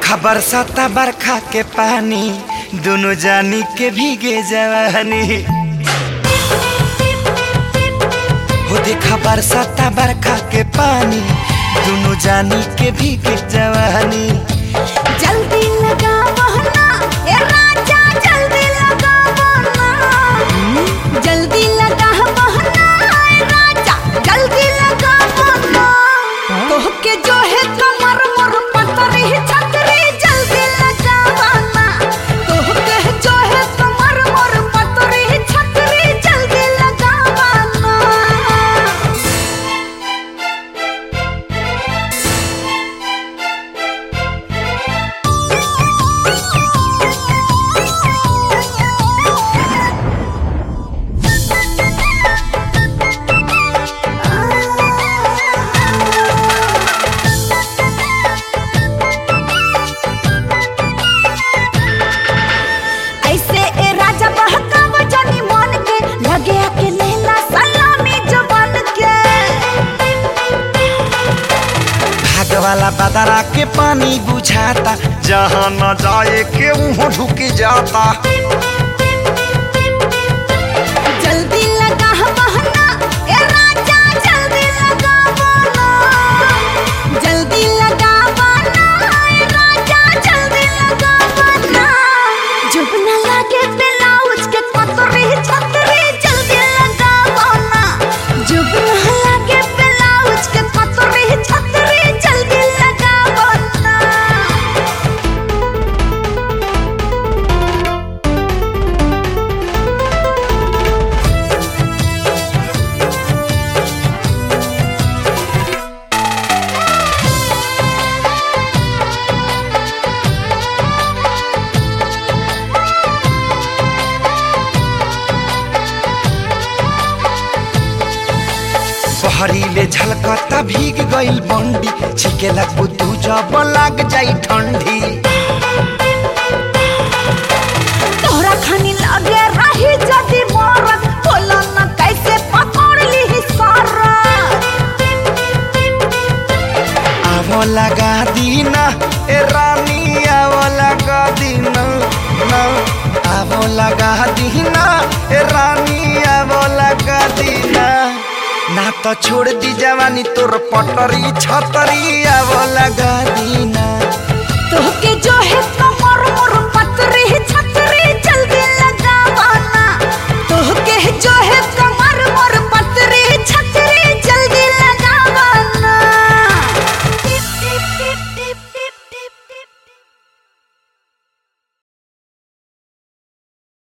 देखा बरसाता बरखा के पानी दोनों जानी के भीगे जवानी हो देखा बरसाता बरखा के पानी दोनों जानी के भीगे जवानी जल्दी लगावो ना ए राजा जल्दी लगावो ना जल्दी लगावो ना ए राजा जल्दी लगावो ना तोहके जो है कमर मोर पतरी छतरी जल्दी लगावो ना तोहके जो है कमर मोर पतरी छतरी जल्दी लगावो ना ऐसे ए राजा बहकावा जानी मन के लगे के लेला सलामी जवान के भाग वाला बदरा के पानी बुझाता जहाँ न जाए के वहाँ ढुक जाता जल्दी लगा बहना ए राजा जल्दी लगा बहना जल्दी लगा बहना ए राजा जल्दी लगा बहना जब न लगे ब्लाउज के पतरी छतरी जल्दी लगा बहना जब न लगे ब्लाउज के पतरी छतरी जल्दी लगा बहना बहरीले झलकता भीग गइल बंडी छिके लगबू तू जब लग जाई ठंडी तोहरा खानी लगे रही जदी मरत बोला न कैसे पकड़ ली सारा आवो लगा दीना ए रानी आवो लगा दीना ना आवो लगा दीना ए रानी आवो लगा दीना ना तो छोड़ दी जवानी तोर पटरी छतरी आवो लगा दीना तोहके जो है